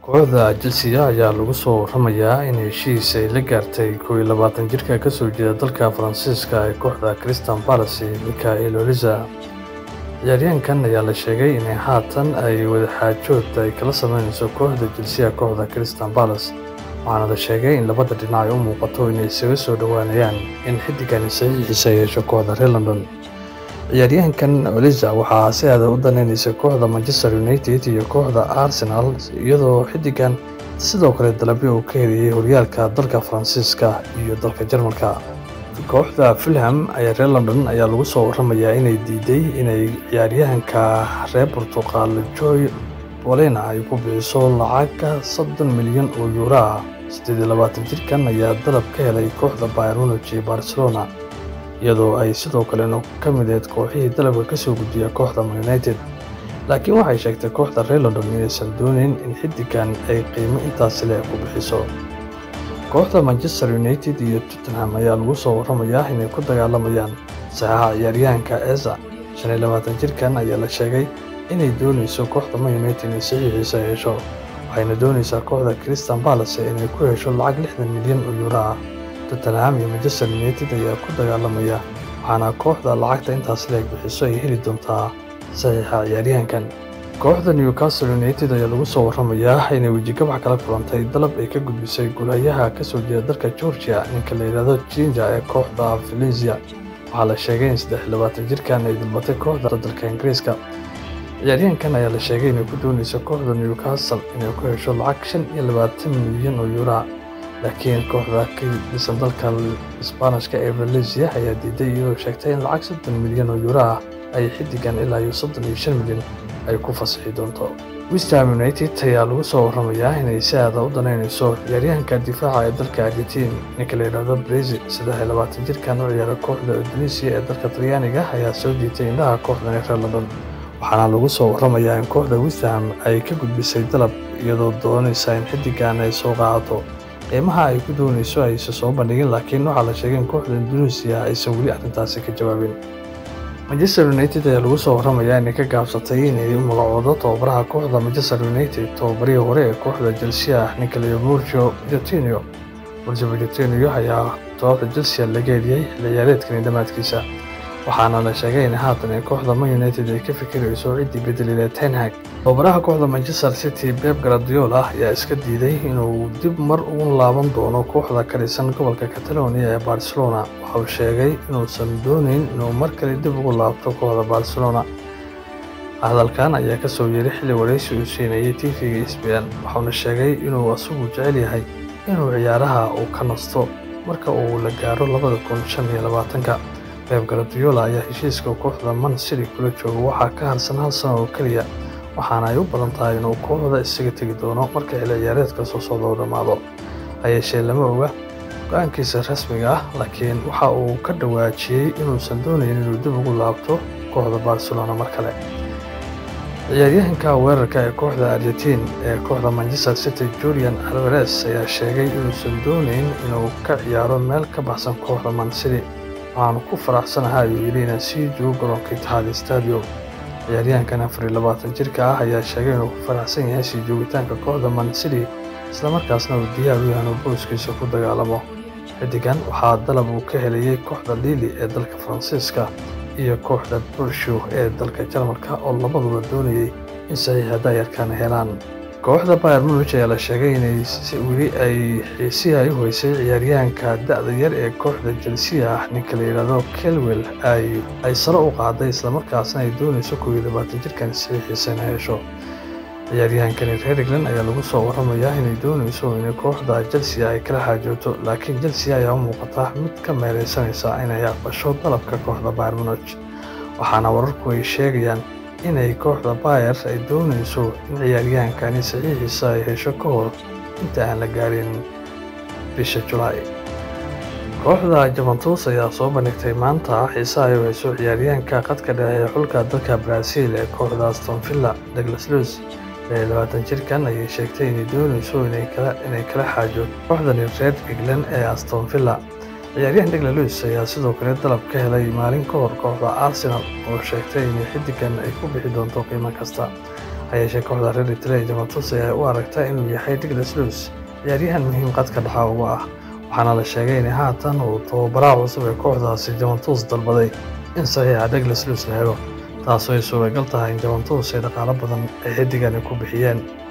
kooxda chelsea ayaa lagu soo waramayaa in heshiis ay la gaartay kow iyo labaatan jirka ka soo jeeda dalka faransiiska ee kooxda christian palace michael oliza ciyaaryahankan ayaa la sheegay in haatan ay wadaxaajood ay kala sameynayso kooxda chelsea kooxda christian palace waxaana la sheegay in labada dhinac ay u muuqato inay isaga soo dhowaanayaan in xiddigani saxiixiisa ay yeesho kooxda reer london ciyaaryahankan oliza waxaa si aada u daneynaysa kooxda manchester united iyo kooxda arsenal iyadoo xiddigan sidoo kale dalabyo uu ka heliyey horyaalka dalka faransiiska iyo dalka jarmalka kooxda fulham ayaa reer london ayaa lagu soo waramayaa inay diiday inay ciyaaryahanka reer portuqal joy bolena ay ku bixiso lacagga soddon milyan oo yuuro ah siddeed iyo labaatan jirkan ayaa dalab ka helay kooxda bayern munich iyo barcelona iyadoo ay sidoo kalena ka mideed kooxihii dalabka ka soo gudbiya kooxda man united laakiin waxay sheegtay kooxda reer london inaysan doonayn in xiddigan ay qiimo intaasi le ku bixiso kooxda manchester united iyo tottenham ayaa lagu soo waramayaa inay ku dagaalamayaan saxaxa ciyaaryahanka eza shan iyo labaatan jirkan ayaa la sheegay inay doonayso kooxda man united inay saxiixiisa hesho waxayna doonaysaa kooxda christian palace inay ku hesho lacag lixdan milyan oo yuuro ah tottenham iyo manchester united ayaa ku dagaalamaya waxaana kooxda lacagta intaas leeg bixiso ay heli doontaa saxiixa ciyaaryahankan kooxda newcastle united ayaa lagu soo waramayaa inay wejigabax kala kulantay dalab ay ka gudbisay gulayaha ka soo jeeda dalka georgia ninka la yidhaahdo jinja ee kooxda valencia waxaa la sheegay in saddex iyo labaatan jirkan ay dalbatay kooxda dalka ingiriiska ciyaaryahankan ayaa la sheegay inay ku doonayso kooxda newcastle inay ku hesho lacag shan iyo labaatan milyan oo yuuraa laakiin kooxda ka dhisan dalka isbaanishka ee valencia ayaa diiday iyadoo sheegtay in lacag soddon milyan oo yuuro ah ay xiddigan ilaa iyo soddon iyo shan milyan ay ku fasaxi doonto westham united ayaa lagu soo waramayaa inay si aada u danaynayso ciyaaryahanka difaaca ee dalka argentiin ninka la yidhaahdo brazil saddex iyo labaatan jirkan u ciyaara kooxda indonesia ee dalka talyaaniga ayaa soo jiitay indhaha kooxdan ee reer london waxaana lagu soo waramayaa in kooxda westham ay ka gudbisay dalab iyadoo doonaysa in xiddigan ay soo qaadato qiimaha ay ku doonayso aysan soo bandhigin laakiin waxaa la sheegay in kooxda indonesia aysan weli arrintaasi ka jawaabin manchester united ayaa lagu soo waramayaa inay ka gaabsatay inay u magacoodo tababaraha kooxda manchester united tababarihii hore ee kooxda chelsea ninka la murgio pochettino murgio pochettino ayaa kooxda chelsea laga heliyey xilli ciyaareedkani dhammaadkiisa waxaana la sheegay in haatan ee kooxda man united ay ka fikirayso ciddii bedelilee tenhag tababaraha kooxda manchester city beb gradiola ayaa iska diiday inuu dib mar ugu laaban doono kooxda ka dhisan gobolka catalonia ee barcelona waxa uu sheegay inuusan doonayn inuu mar kale dib ugu laabto kooxda barcelona hadalkan ayaa ka soo yeeray xilli waraysi uu siinayay tv-ga sbn waxauna sheegay inuu isagu jecel yahay inuu ciyaaraha uu ka nasto marka uu la gaaro labada kun shan iyo labaatanka beb gardiola ayaa heshiiska kooxda man city kula jooga waxaa ka harsan hal sano oo keliya waxaana ay u badan tahay inuu kooxda isaga tegi doono marka xilli ciyaareedka soo socda u dhammaado hayeeshee lama oga go-aankiisa rasmiga ah laakiin waxa uu ka dhawaajiyey inuusan doonayn inuu dib ugu laabto kooxda barcelona mar kale ciyaaryahanka weerarka ee kooxda argentiin ee kooxda manchester city julian alvares ayaa sheegay inuusan doonayn inuu ka ciyaaro meel ka baxsan kooxda man city waxaanu ku faraxsanahay ayuu yidhi inaan sii joogo garoonka itixaad stadium ciyaaryahankan afar iyo labaatan jirka ah ayaa sheegay inuu ku faraxsan yahay sii joogitaanka kooxda man city islamarkaasna uu diyaar u yahay inuu booskiisa ku dagaalamo xiddigan waxaa dalab uu ka helayay kooxda lili ee dalka faransiiska iyo kooxda burshow ee dalka jarmalka oo labaduba doonayay in saxiixa daayarkan helaan kooxda bayer munich ayaa la sheegay inay weli ay xiisihi ay u hoysay ciyaaryahanka da-da yar ee kooxda chelsea ah ninka la yidhaahdo kelwell ay sare u qaaday islamarkaasna ay doonayso kow iyo labaatan jirkan saxiixiisa ina hesho ciyaaryahankani reer england ayaa lagu soo waramayaa inay doonayso inay kooxda chelsea ay kala xaajooto laakiin chelsea ayaa u muuqata mid ka meereysanaysa inay aqbasho dalabka kooxda bayer munich waxaana wararku ay sheegayaan inay kooxda bayer ay doonayso in ciyaaryahankani saxiixiisa ay hesho ka hor inta aan la gaarin bisha julaay kooxda juventus ayaa soo bandhigtay maanta xiise ay u hayso ciyaaryahanka qadka dhexe ee xulka dalka brazil ee kooxda aston villa douglas lus ee labaatan jirkan ayay sheegtay inay doonayso inay kala xaajo kooxdani reer england ee aston villa ciyaaryahan degla luis ayaa sidoo kale dalab ka helay maalin ka hor kooxda arsenal oo sheegtay in xiddigan ay ku bixi doonto qiimo kasta hayeeshee kooxda reer Italia Juventus ayaa u aragta inuu yahay Douglas Luiz ciyaaryahan muhiim qadka dhexa uga ah waxaana la sheegay in haatan uu tababaraha cusub ee kooxdaasi Juventus dalbaday in saxiixa Douglas Luiz la helo taasoo ay suuragal tahay in Juventus ay dhaqaalo badan ay xiddigani ku bixiyeen